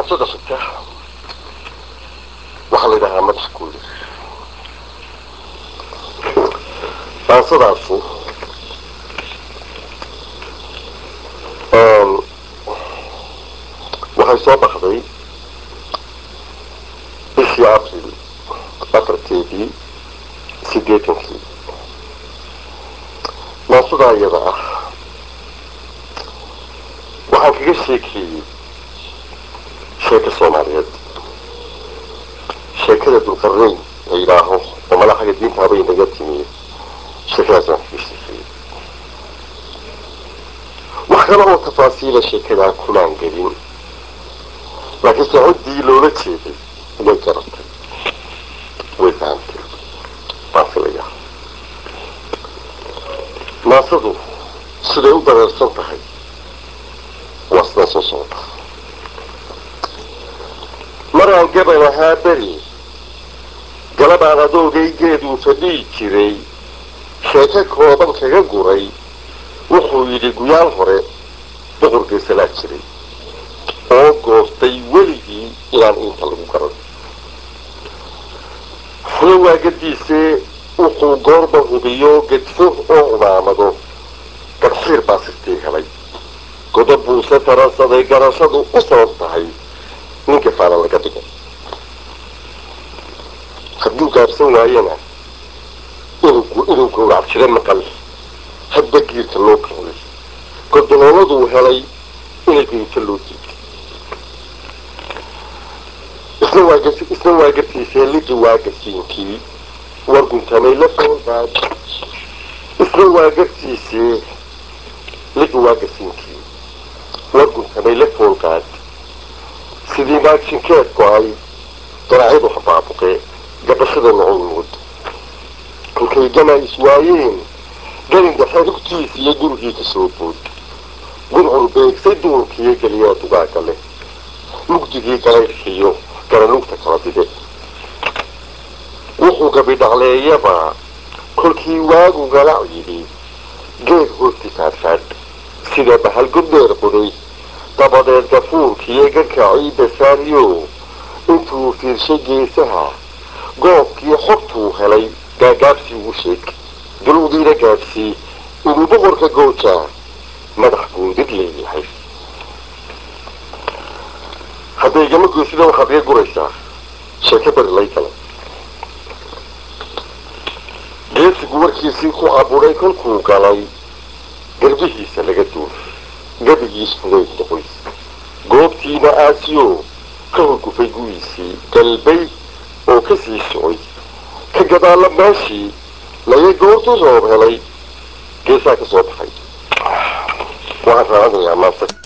maansada xigta waxaa la yidhahaa madax guud maansadaasi waxay soo baxday bishii abril afarteedii sideetankii maansadaa iyada ah waxaan kaga sheekeeyey sheeko soomaaliyeed sheekada dulqarnayn la yidhaaho oo malaxaga diintaabay naga timiye sheekadaasaan kaga sheekeeyey wax kale oo tafaasiila sheekadaa kumaan gelin laakiin saciddii loola jeeday way garatay way fahamtay baan filayaa maasadu siday u dareersan tahay waa sidan soo socota maraan gaban ahaa beri galabaan adoogaygeeduu fadhihi jiray sheeko kooban kaga guray wuxuu yidhi guyaal hore boqorgeysalaa jiray oo goostay weligii inaan inta lagu garan fula waagadiisee wuxuu goorba hubiyo gedfo oo cumaamado garxiir baa sirtii helay godob buuse taransaday garashadu u sabab tahay ninka faala laga dhigo hadduu gaabsan waayena inuu gowrac jiro maqal hadba giirka loo kicday godolooladuu helay inay ginto loo diiday isna waa gartiisee ligi waa gasiinkii war guntamay la foolbaad isna waa gartiisee ligi waa gasiinkii war guntamay la foolbaad sidii maagshinkeed go-ay garaacyadu habaabuqee gabashada nocolmood kolkay gama iswaayeen galin dhexe rugtiisa iyo gurigii ka soo bood gurcur beegsay duurkiiyo geliyaa dugaaga leh mugdigii galaydhkiyo garanugta kala dide wuxuu gabidhacleeyaba kolkii waagu galac yidhi geed hoorti faadfaadh sida bahal gobdheer qoday dabadeed gafuurkiiyo garka ciidda saariyo intuu fiirshay geesaha goobkii xogtuu helay gaagaabsii ugu sheeg dulucdiina gaabsii inuu boqorka goojaa madax guudid leeyahay hadday igama goysida waxaad iga guraysaa sheeko beri lay galay geesigu warkiisii ku abuuray kolkuu galay garbihiisa laga duul gabigiis fudayd noqoy goobtiina aasiyo ka horgufay gu'iisii galbay oo ka sii socay ka gadaalla meeshii laga goortu roob helay geesaa ka soo baxay waxaan raacinayaa maanta